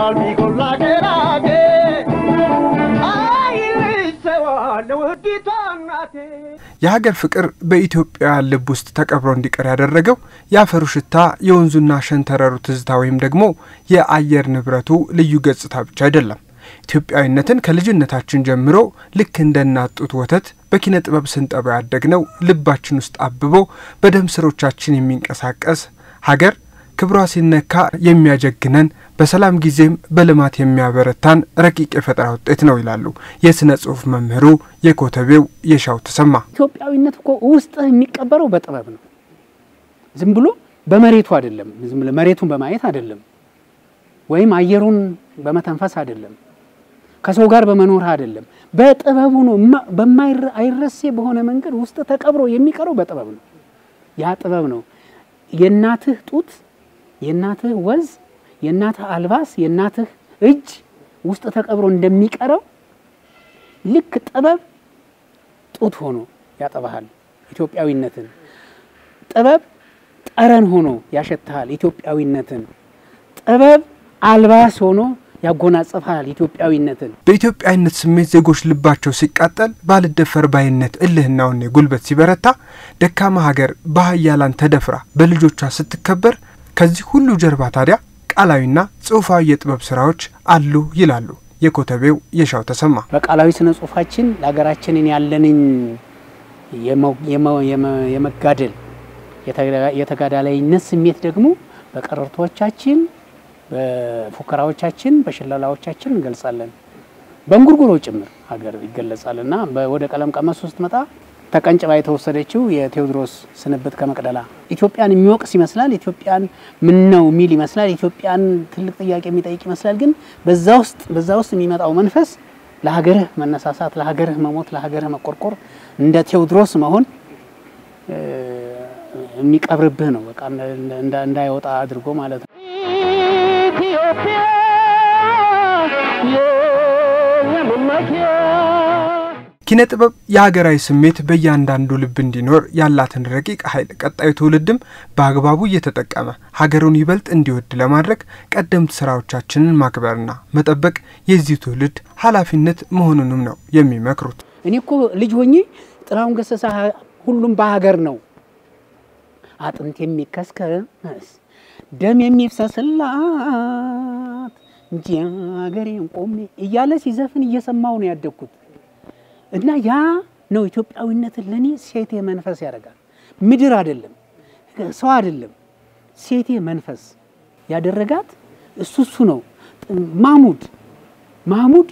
ይጎላል ቢጎላ ገራጌ አይልሰዋል ውዲቷ እናቴ የሀገር ፍቅር በኢትዮጵያውያን ልብ ውስጥ ተቀብሮ እንዲቀር ያደረገው የአፈሩ ሽታ፣ የወንዙና ሸንተረሩ ትዝታ ወይም ደግሞ የአየር ንብረቱ ልዩ ገጽታ ብቻ አይደለም። ኢትዮጵያዊነትን ከልጅነታችን ጀምሮ ልክ እንደ እናት ጡት ወተት በኪነ ጥበብ ስንጠባ ያደግነው ልባችን ውስጥ አብቦ በደም ስሮቻችን የሚንቀሳቀስ ሀገር ክብሯ ሲነካ የሚያጀግነን በሰላም ጊዜም በልማት የሚያበረታን ረቂቅ የፈጠራ ውጤት ነው ይላሉ የሥነ ጽሑፍ መምህሩ የኮተቤው የሻው ተሰማ። ኢትዮጵያዊነት እኮ ውስጥህ የሚቀበረው በጥበብ ነው። ዝም ብሎ በመሬቱ አይደለም። ዝም ብሎ መሬቱን በማየት አይደለም፣ ወይም አየሩን በመተንፈስ አይደለም፣ ከሰው ጋር በመኖር አይደለም። በጥበቡ ነው። አይረሴ በሆነ መንገድ ውስጥ ተቀብሮ የሚቀረው በጥበብ ነው። ያ ጥበብ ነው የእናትህ ጡት፣ የእናትህ ወዝ፣ የእናትህ አልባስ፣ የእናትህ እጅ ውስጥ ተቀብሮ እንደሚቀረው ልክ ጥበብ ጡት ሆኖ ያጠባሃል ኢትዮጵያዊነትን። ጥበብ ጠረን ሆኖ ያሸትሃል ኢትዮጵያዊነትን። ጥበብ አልባስ ሆኖ ያጎናጽፋል ኢትዮጵያዊነትን። በኢትዮጵያዊነት ስሜት ዜጎች ልባቸው ሲቃጠል፣ ባልደፈር ባይነት እልህና ወኔ ጉልበት ሲበረታ፣ ደካማ ሀገር በሀያላን ተደፍራ በልጆቿ ስትከበር፣ ከዚህ ሁሉ ጀርባ ታዲያ ቃላዊና ጽሑፋዊ የጥበብ ስራዎች አሉ ይላሉ የኮተቤው የሻው ተሰማ። በቃላዊ ስነ ጽሁፋችን ለሀገራችንን ያለንን የመጋደል የተጋዳላይነት ስሜት ደግሞ በቀረርቶቻችን፣ በፉከራዎቻችን፣ በሽለላዎቻችን እንገልጻለን። በእንጉርጉሮ ጭምር ሀገር ይገለጻል እና ወደ ቀለም ቀመስ ውስጥ መጣ ተቀንጭባ የተወሰደችው የቴዎድሮስ ስንብት ከመቅደላ ኢትዮጵያን የሚወቅስ ይመስላል። ኢትዮጵያን ምን ነው የሚል ይመስላል። ኢትዮጵያን ትልቅ ጥያቄ የሚጠይቅ ይመስላል። ግን በዛ ውስጥ በዛ ውስጥ የሚመጣው መንፈስ ለሀገርህ መነሳሳት፣ ለሀገርህ መሞት፣ ለሀገርህ መቆርቆር እንደ ቴዎድሮስ መሆን የሚቀብርብህ ነው። በቃ እንዳይወጣ አድርጎ ማለት ነው። ኢትዮጵያ የመመኪያ ኪነ ጥበብ የሀገራዊ ስሜት በእያንዳንዱ ልብ እንዲኖር ያላትን ረቂቅ ኃይል ቀጣዩ ትውልድም በአግባቡ እየተጠቀመ ሀገሩን ይበልጥ እንዲወድ ለማድረግ ቀደምት ስራዎቻችንን ማክበርና መጠበቅ የዚህ ትውልድ ኃላፊነት መሆኑንም ነው የሚመክሩት። እኔ እኮ ልጅ ሆኜ ጥላሁን ገሰሰ ሁሉም በሀገር ነው አጥንት የሚከስከስ ደም የሚፍሰስላት እንጂ ሀገሬን ቆሜ እያለ ሲዘፍን እየሰማው ነው ያደግኩት። እና ያ ነው ኢትዮጵያዊነትን ለእኔ ሴቴ መንፈስ ያደርጋል። ምድር አይደለም ሰው አይደለም ሴቴ መንፈስ ያደረጋት እሱ እሱ ነው። ማሙድ ማሙድ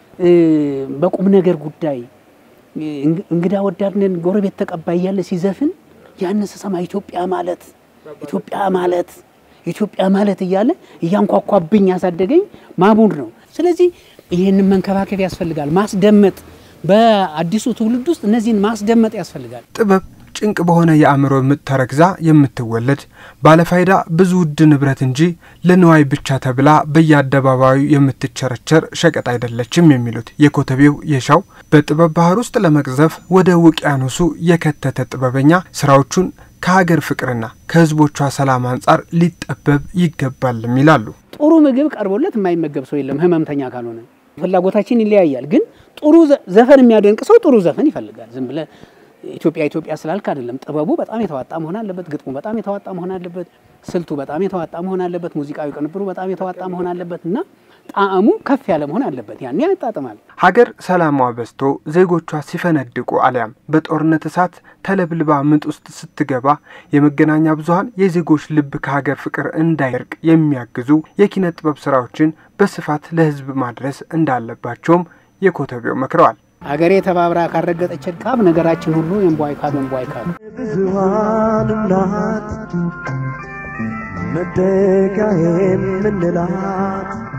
በቁም ነገር ጉዳይ እንግዳ ወዳድነን ጎረቤት ተቀባይ እያለ ሲዘፍን ያን ስሰማ ኢትዮጵያ ማለት ኢትዮጵያ ማለት ኢትዮጵያ ማለት እያለ እያንኳኳብኝ ያሳደገኝ ማሙድ ነው። ስለዚህ ይህንን መንከባከብ ያስፈልጋል፣ ማስደመጥ በአዲሱ ትውልድ ውስጥ እነዚህን ማስደመጥ ያስፈልጋል። ጥበብ ጭንቅ በሆነ የአእምሮ ምጥ ተረግዛ የምትወለድ ባለፋይዳ ብዙ ውድ ንብረት እንጂ ለንዋይ ብቻ ተብላ በየአደባባዩ የምትቸረቸር ሸቀጥ አይደለችም የሚሉት የኮተቤው የሻው በጥበብ ባህር ውስጥ ለመቅዘፍ ወደ ውቅያኖሱ የከተተ ጥበበኛ ስራዎቹን ከሀገር ፍቅርና ከሕዝቦቿ ሰላም አንጻር ሊጠበብ ይገባልም ይላሉ። ጥሩ ምግብ ቀርቦለት የማይመገብ ሰው የለም ህመምተኛ ካልሆነ። ፍላጎታችን ይለያያል። ግን ጥሩ ዘፈን የሚያደንቅ ሰው ጥሩ ዘፈን ይፈልጋል። ዝም ብለህ ኢትዮጵያ ኢትዮጵያ ስላልክ አይደለም። ጥበቡ በጣም የተዋጣ መሆን አለበት። ግጥሙ በጣም የተዋጣ መሆን አለበት። ስልቱ በጣም የተዋጣ መሆን አለበት። ሙዚቃዊ ቅንብሩ በጣም የተዋጣ መሆን አለበት እና ጣዕሙ ከፍ ያለ መሆን አለበት። ያኔ ያጣጥማል። ሀገር ሰላሟ በዝቶ ዜጎቿ ሲፈነድቁ አሊያም በጦርነት እሳት ተለብልባ ምጥ ውስጥ ስትገባ የመገናኛ ብዙኃን የዜጎች ልብ ከሀገር ፍቅር እንዳይርቅ የሚያግዙ የኪነ ጥበብ ስራዎችን በስፋት ለሕዝብ ማድረስ እንዳለባቸውም የኮተቤው መክረዋል። ሀገሬ ተባብራ ካረገጠች ካብ ነገራችን ሁሉ የንቧይ ካብ የንቧይ ካብ ብዙሃን እናት መደጋ የምንላት